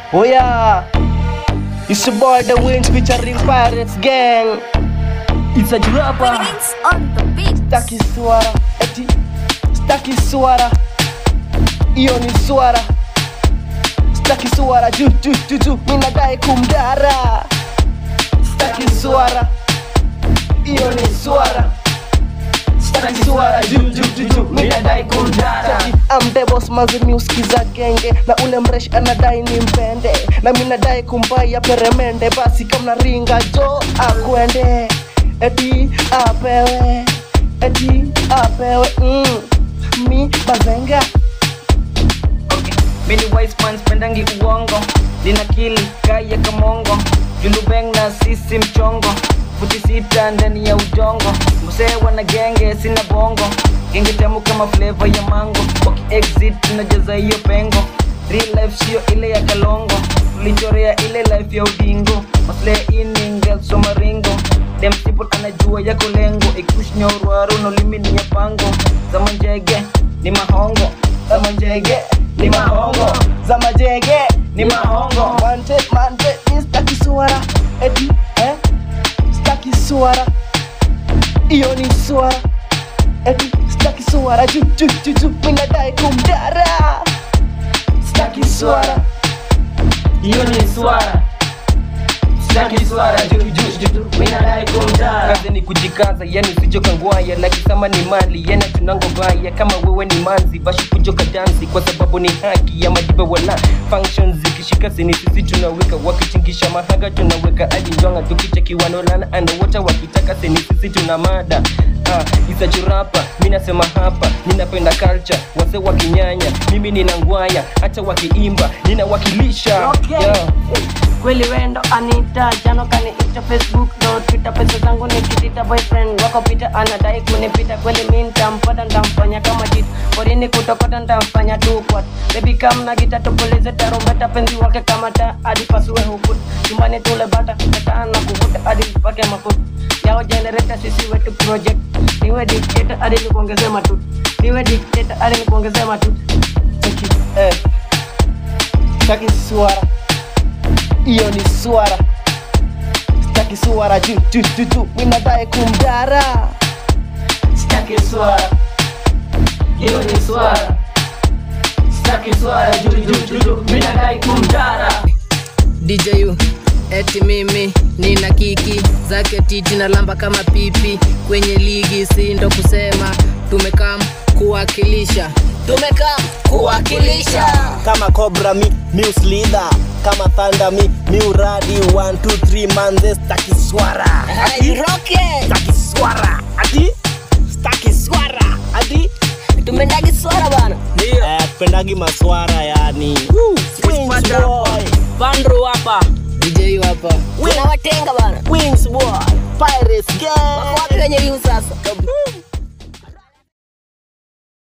Oh yeah, it's your boy The Wings featuring Pirates Gang. It's a rapper. Wings on the beat. Staki swara, eti staki swara, iyo ni swara. Staki swara juu juu juu juu, mimi nadai kumdara. Staki swara, iyo ni swara. Staki swara juu juu juu juu, mimi nadai kumdara. I'm the boss mazimi usikiza genge na ule mresh anadai ni mpende na mimi nadai kumbaya peremende basi kama ringa jo akwende eti apewe eti apewe mm. mi bazenga Mini wise man spendangi uongo Nina kili kaya kamongo Julubeng na sisi mchongo Futi sita ndani ya udongo Msee wana genge sina bongo Genge tamu kama flavor ya mango Waki exit tunajaza hiyo pengo Real life sio ile ya kalongo Tulichorea ile life ya udingo Masle iningel somaringo Dem people anajua yako lengo Ikush nyorwaru no limini ya pango Zama njege ni mahongo Zama njege ni mahongo za majege ni mahongo mante mante mi staki swara eti eh? staki swara iyo ni swara eti staki swara juu juu juu juu mi nadai kumdara staki swara hiyo ni swara Sitaki swara juu juu juu juu Mina dai kumdara Kazi ni kujikaza yani usijoka ngwaya Laki sama ni mali yana tunango baya Kama wewe ni manzi bashi kujoka dansi Kwa sababu ni haki ya majiba wala Functions zikishika sini sisi tunaweka Wakichingisha mahaga tunaweka hadi njonga Tukicheki wanolana underwater wakitaka sini sisi tuna mada Ah, isachurapa mi nasema hapa ninapenda culture wase wakinyanya mimi nina ngwaya hata wakiimba ninawakilisha Okay. yeah. kweli wendo anita jano kaniita facebook do twitter pesa zangu nikitita boyfriend wako pita anadai kunipita kweli mi ntampata ntamfanya kama jit porini kutokota ntamfanya tukwat bebi kamna gita tupulize tarumbeta penzi wake kama ta hadi pasue hukut chumbani tule bata petana kuvuta hadi mpake mafuta yao generator sisi wetu project niwe dictator hadi nikuongezee matut niwe dictator hadi nikuongezee matut Cheki, eh. staki swara iyo ni swara staki swara juu juu juu juu mi nadai kumdara Sitaki swara hiyo ni swara Sitaki swara juu juu juu juu mimi nadai kumdara DJU eti mimi nina kiki zake titi na lamba kama pipi kwenye ligi, si ndo kusema tumekam kuwakilisha, tumekam kuwakilisha. kama cobra mi mius leader kama thunder mi miuradi 1 2 3 manze staki swara staki swara ati staki swara ati Tumendagi swara bana, eh, tupendagi maswara yani Woo, Wings boy. Vandro hapa, DJU hapa, tunawatenga bana. Wings boy Pirates gang Wako wapi wenye view sasa?